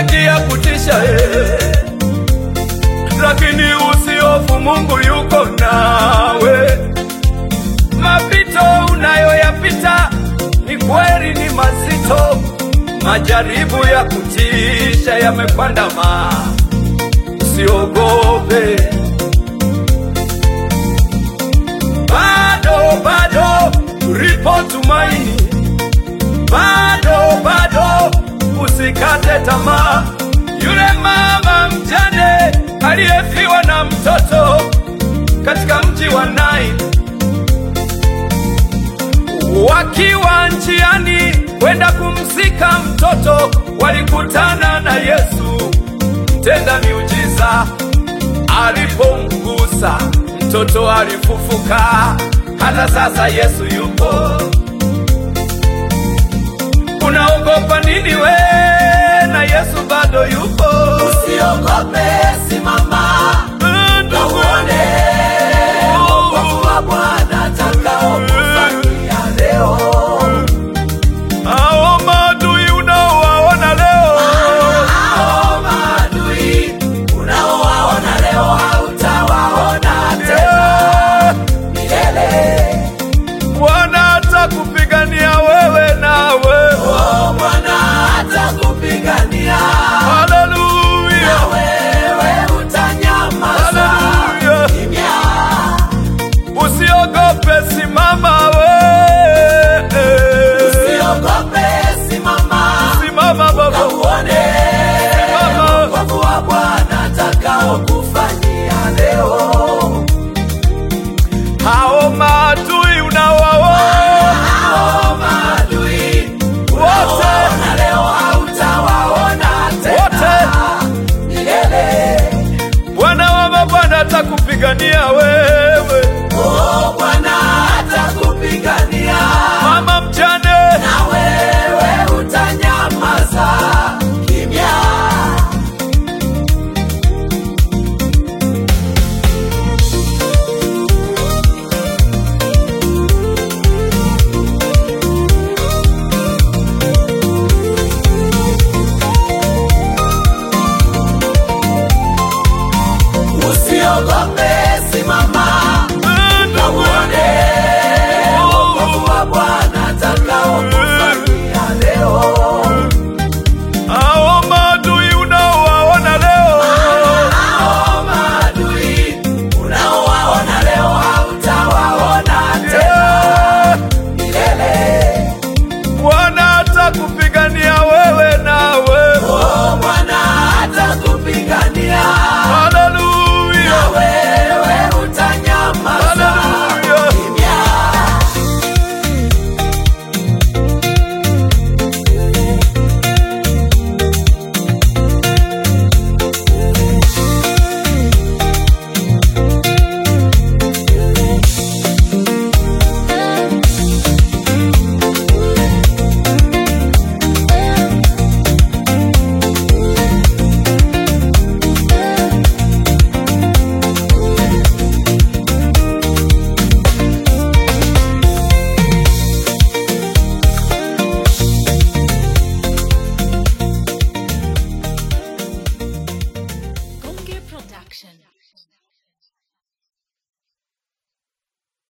mengi ya kutisha eh. Lakini usihofu, Mungu yuko nawe. Mapito unayoyapita ni kweli, ni mazito, majaribu ya kutisha yamekwandama, usiogope. Bado bado lipo tumaini, bado bado usikate tamaa. Yule mama mjane aliyefiwa na mtoto katika mji wa Naini, wakiwa njiani kwenda kumzika mtoto, walikutana na Yesu mtenda miujiza. Alipomgusa mtoto alifufuka. Hata sasa Yesu yupo. Unaogopa nini we? Na Yesu bado yupo. Usiogope, simama na uone wokovu wa Bwana atakaokufanyia leo. Hao maadui unaowaona leo, Hao maadui unaowaona leo hautawaona tena milele. Bwana atakupigania wewe nawe. Oh, Bwana atakupigania Haleluya, na wewe utanyamaza haleluya. kimya. Usiogope, simama we. Usiogope, simama Simama na baba, uone Simama. wokovu wa Bwana atakaokufanyia leo. hao maadui unawaona Hao maadui wote na leo hautawaona wote, tena milele. Bwana wa mabwana atakupigania wewe, Oh, Bwana atakupigania mama mjane. na wewe utanyamaza kimya. Usiogope,